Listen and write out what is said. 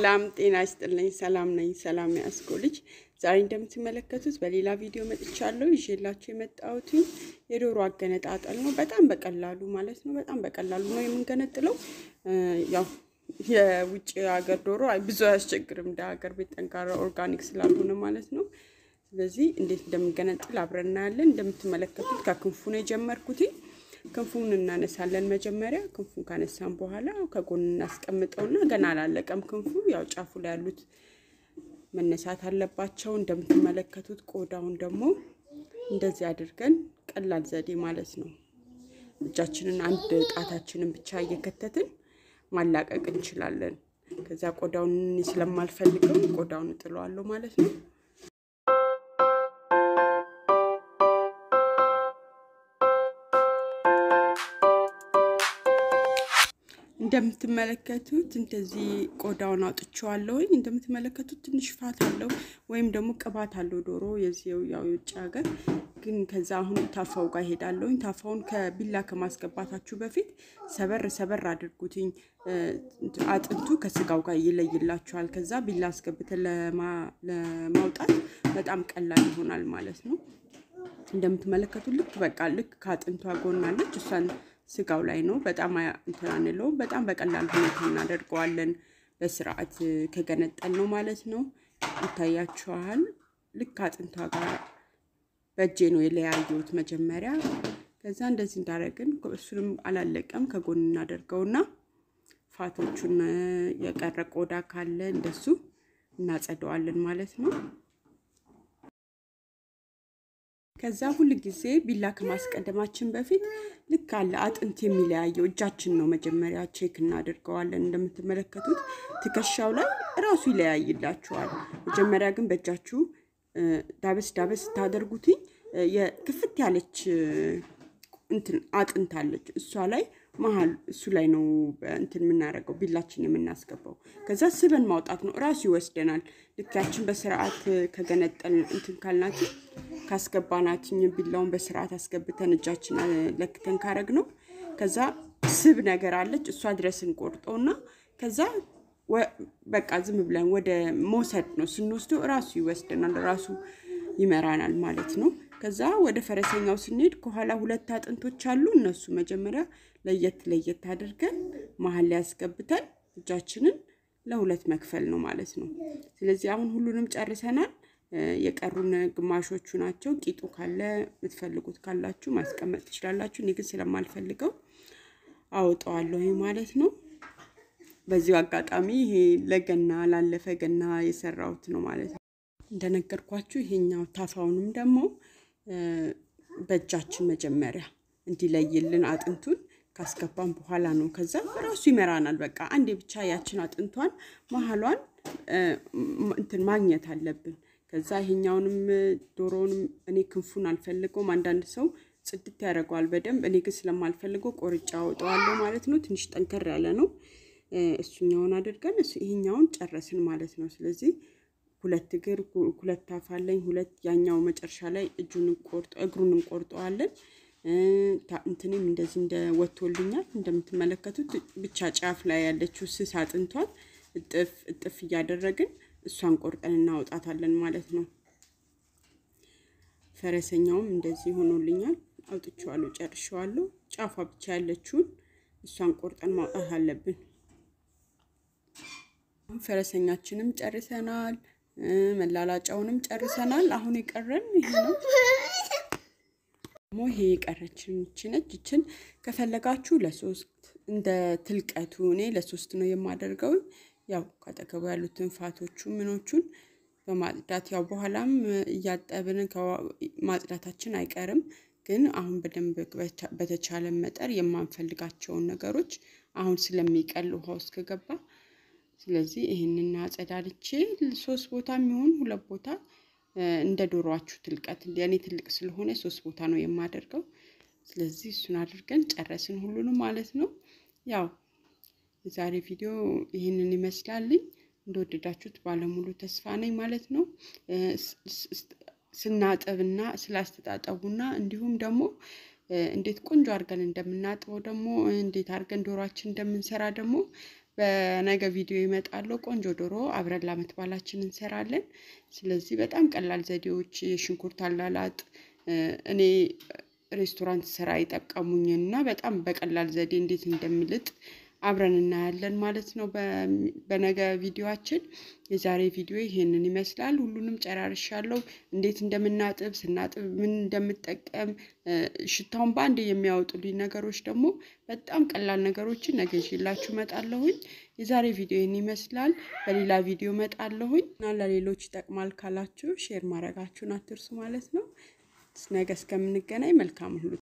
ሰላም ጤና ይስጥልኝ። ሰላም ነኝ። ሰላም ያስኮ ልጅ ዛሬ እንደምትመለከቱት በሌላ ቪዲዮ መጥቻለሁ። ይዤላችሁ የመጣሁት የዶሮ አገነጣጠል ነው። በጣም በቀላሉ ማለት ነው። በጣም በቀላሉ ነው የምንገነጥለው። ያው የውጭ ሀገር ዶሮ ብዙ አያስቸግርም፣ እንደ ሀገር ቤት ጠንካራ ኦርጋኒክ ስላልሆነ ማለት ነው። ስለዚህ እንዴት እንደምንገነጥል አብረን እናያለን። እንደምትመለከቱት ከክንፉ ነው የጀመርኩት። ክንፉን እናነሳለን። መጀመሪያ ክንፉን ካነሳን በኋላ ከጎን እናስቀምጠውና ገና አላለቀም ክንፉ። ያው ጫፉ ላይ ያሉት መነሳት አለባቸው። እንደምትመለከቱት ቆዳውን ደግሞ እንደዚህ አድርገን ቀላል ዘዴ ማለት ነው እጃችንን አንድ ጣታችንን ብቻ እየከተትን ማላቀቅ እንችላለን። ከዛ ቆዳውን ስለማልፈልገው ቆዳውን እጥለዋለሁ ማለት ነው። እንደምትመለከቱት እንደዚህ ቆዳውን አውጥቼዋለሁኝ። እንደምትመለከቱት ትንሽ ፋት አለው ወይም ደግሞ ቅባት አለው ዶሮ የዚው ያው የውጭ ሀገር ግን ከዛ አሁን ታፋው ጋር ሄዳለሁኝ። ታፋውን ከቢላ ከማስገባታችሁ በፊት ሰበር ሰበር አድርጉትኝ። አጥንቱ ከስጋው ጋር ይለይላችኋል። ከዛ ቢላ አስገብተን ለማውጣት በጣም ቀላል ይሆናል ማለት ነው። እንደምትመለከቱት ልክ በቃ ልክ ከአጥንቷ ጎናለች እሷን ስጋው ላይ ነው። በጣም እንትን አንለውም። በጣም በቀላል ሁኔታ እናደርገዋለን። በስርዓት ከገነጠል ነው ማለት ነው። ይታያችኋል። ልክ አጥንቷ ጋር በእጄ ነው የለያየሁት መጀመሪያ። ከዛ እንደዚህ እንዳደረግን እሱንም አላለቀም። ከጎን እናደርገውና ፋቶቹን የቀረ ቆዳ ካለ እንደሱ እናጸደዋለን ማለት ነው። ከዛ ሁል ጊዜ ቢላ ከማስቀደማችን በፊት ልክ አለ አጥንት የሚለያየው እጃችን ነው መጀመሪያ ቼክ እናደርገዋለን። እንደምትመለከቱት ትከሻው ላይ እራሱ ይለያይላችኋል። መጀመሪያ ግን በእጃችሁ ዳበስ ዳበስ ስታደርጉትኝ የክፍት ያለች እንትን አጥንት አለች እሷ ላይ መሀል እሱ ላይ ነው እንትን የምናደርገው ቢላችን የምናስገባው። ከዛ ስበን ማውጣት ነው እራሱ ይወስደናል። ልካችን በስርዓት ከገነጠል እንትን ካልናችን ካስገባናትኝ ቢላውን በስርዓት አስገብተን እጃችን ለክተን ካረግ ነው። ከዛ ስብ ነገር አለች እሷ ድረስ እንቆርጠውና ከዛ በቃ ዝም ብለን ወደ መውሰድ ነው። ስንወስደው እራሱ ይወስደናል፣ እራሱ ይመራናል ማለት ነው። ከዛ ወደ ፈረሰኛው ስንሄድ ከኋላ ሁለት አጥንቶች አሉ። እነሱ መጀመሪያ ለየት ለየት አድርገን መሀል ላይ ያስገብተን እጃችንን ለሁለት መክፈል ነው ማለት ነው። ስለዚህ አሁን ሁሉንም ጨርሰናል። የቀሩን ግማሾቹ ናቸው። ቂጡ ካለ የምትፈልጉት ካላችሁ ማስቀመጥ ትችላላችሁ። እኔ ግን ስለማልፈልገው አወጣዋለሁ ማለት ነው። በዚሁ አጋጣሚ ይሄ ለገና ላለፈ ገና የሰራሁት ነው ማለት ነው። እንደነገርኳችሁ ይሄኛው ታፋውንም ደግሞ በእጃችን መጀመሪያ እንዲለይልን አጥንቱን ካስገባን በኋላ ነው። ከዛ ራሱ ይመራናል። በቃ አንዴ ብቻ ያችን አጥንቷን መሀሏን እንትን ማግኘት አለብን። ከዛ ይሄኛውንም ዶሮውንም እኔ ክንፉን አልፈልገውም። አንዳንድ ሰው ጽድት ያደርገዋል በደንብ። እኔ ግን ስለማልፈልገው ቆርጫ አወጣዋለሁ ማለት ነው። ትንሽ ጠንከር ያለ ነው። እሱኛውን አድርገን ይሄኛውን ጨረስን ማለት ነው። ስለዚህ ሁለት እግር ሁለት አፍ አለኝ። ሁለት ያኛው መጨረሻ ላይ እጁን ቆርጦ እግሩን እንቆርጠዋለን። እንትንም እንደዚህ እንደ ወጥቶልኛል እንደምትመለከቱት ብቻ ጫፍ ላይ ያለችው ስስ አጥንቷን እጥፍ እጥፍ እያደረግን እሷን ቆርጠን እናውጣታለን ማለት ነው። ፈረሰኛውም እንደዚህ ሆኖልኛል። አውጥቼዋለሁ፣ ጨርሼዋለሁ። ጫፏ ብቻ ያለችውን እሷን ቆርጠን ማውጣት አለብን። ፈረሰኛችንም ጨርሰናል። መላላጫውንም ጨርሰናል። አሁን የቀረን ይሄ ነው። ደግሞ ይሄ የቀረችን ይቺ ነች። ይችን ከፈለጋችሁ ለሶስት እንደ ትልቀቱ እኔ ለሶስት ነው የማደርገው። ያው ካጠገቡ ያሉትን ፋቶቹ ምኖቹን በማጽዳት ያው በኋላም እያጠብን ማጽዳታችን አይቀርም። ግን አሁን በደንብ በተቻለ መጠር የማንፈልጋቸውን ነገሮች አሁን ስለሚቀል ውሃ ውስጥ ከገባ ስለዚህ ይህንን አጸዳድቼ ሶስት ቦታ የሚሆን ሁለት ቦታ እንደ ዶሮዋችሁ ትልቀት የኔ ትልቅ ስለሆነ ሶስት ቦታ ነው የማደርገው። ስለዚህ እሱን አድርገን ጨረስን ሁሉንም ማለት ነው። ያው የዛሬ ቪዲዮ ይህንን ይመስላልኝ። እንደወደዳችሁት ባለሙሉ ተስፋ ነኝ ማለት ነው። ስናጠብና ስላስተጣጠቡና እንዲሁም ደግሞ እንዴት ቆንጆ አድርገን እንደምናጥበው ደግሞ እንዴት አድርገን ዶሯችን እንደምንሰራ ደግሞ በነገ ቪዲዮ ይመጣለሁ። ቆንጆ ዶሮ አብረን ለዓመት በዓላችን እንሰራለን። ስለዚህ በጣም ቀላል ዘዴዎች የሽንኩርት አላላጥ እኔ ሬስቶራንት ስራ የጠቀሙኝን እና በጣም በቀላል ዘዴ እንዴት እንደምልጥ አብረን እናያለን ማለት ነው። በነገ ቪዲዮአችን የዛሬ ቪዲዮ ይሄንን ይመስላል። ሁሉንም ጨራርሻለሁ። እንዴት እንደምናጥብ ስናጥብ ምን እንደምጠቀም ሽታውን በአንድ የሚያወጡልኝ ነገሮች ደግሞ በጣም ቀላል ነገሮችን ነገ ይዤላችሁ እመጣለሁኝ። የዛሬ ቪዲዮ ይህን ይመስላል። በሌላ ቪዲዮ እመጣለሁኝ እና ለሌሎች ይጠቅማል ካላችሁ ሼር ማድረጋችሁን አትርሱ ማለት ነው። ነገ እስከምንገናኝ መልካም ሁሉ